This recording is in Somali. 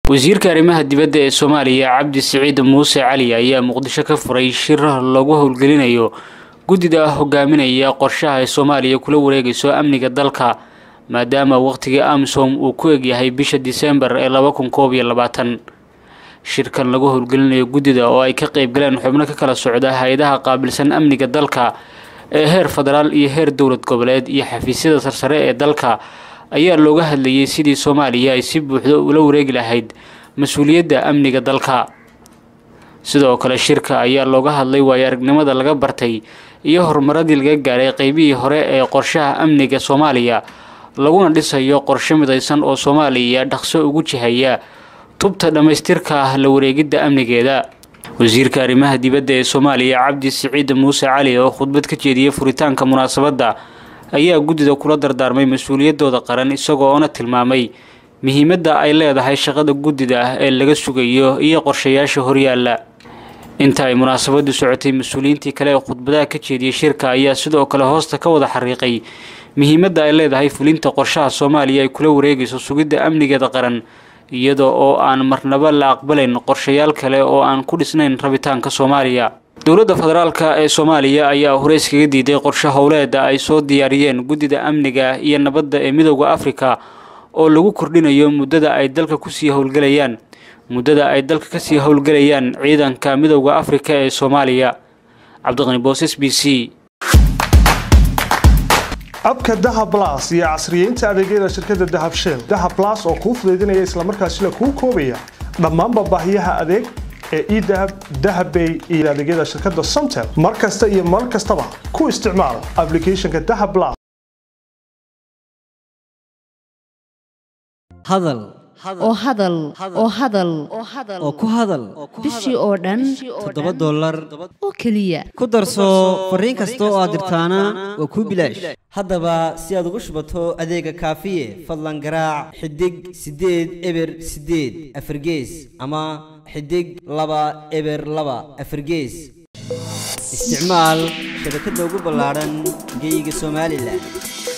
wasiirka arrimaha dibadda ee soomaaliya cabdi siciid muuse cali ayaa muqdisho ka furay shir lagu howlgelinayo guddida hogaaminaya qorshaha ay soomaaliya kula wareegayso amniga dalka maadaama waqhtigii amisom uu ku egyahay bisha disembar ee laba kun koob iyo labaatan shirkan lagu howlgelinayo guddida oo ay ka qeybgaleen xubno ka kala socda hay-adaha qaabilsan amniga dalka ee heer federaal iyo heer dowlad goboleed iyo xafiisyada sarsare ee dalka ayaa looga hadlayay sidii soomaaliya ay si buuxdo ula wareegi lahayd mas-uuliyadda amniga dalka sidoo kale shirka ayaa looga hadlay waayo aragnimada laga bartay iyo horumaradii laga gaaray qeybihii hore ee qorshaha amniga soomaaliya laguna dhisayo qorshe midaysan oo soomaaliya dhaqso ugu jihaya tubta dhammaystirka ah la wareegidda amnigeeda wasiirka arrimaha dibadda ee soomaaliya cabdi siciid muuse cali oo khudbad ka jeediyay furitaanka munaasabadda ayaa guddida kula dardaarmay mas-uuliyaddooda qaran isagoona tilmaamay muhiimadda ay leedahay shaqada guddida ah ee laga sugayo iyo qorshayaasha horyaalla inta ay munaasabadu socotay mas-uuliyiintii kale ee khudbadaha ka jeediyey shirka ayaa sidoo kale hoosta ka wada xariiqay muhiimadda ay leedahay fulinta qorshaha soomaaliya ay kula wareegayso sugidda amnigeeda qaran iyada oo aan marnaba la aqbalayn qorshayaal kale oo aan ku dhisnayn rabitaanka soomaaliya dowladda federaalka ee soomaaliya ayaa hore iskaga diiday qorshe howleeda ay soo diyaariyeen guddida amniga iyo nabadda ee midooda afrika oo lagu kordhinayo muddada ay dalka kusii howlgelayaan muddada ay dalka kasii howlgelayaan ciidanka midooda afrika ee soomaaliya cabdiqani booses b c abka dahab las iyo casriyeynta adeegyada shirkadda dahab shell dahab las oo kuu fudaydinaya islamarkaasina kuu koobaya dhammaanba baahiyaha adeeg ee edahab dahabbay iyo adeegyada shirkadda somtel mar kasta iyo mar kastaba ku isticmaal aplicathonka dahab las hadal oo hadal oo hadal oo ku hadal bishii oo dhan toddoba dollar oo keliya ku darso fariin kasta oo aad dirtaana waa kuu bilaash haddaba si aad ugu shubato adeega kaafiye fadlan garaac xidig siddeed eber siddeed afargees ama xidig laba eber laba afargees isticmaal shabakadda ugu ballaadhan geeyiga somalilan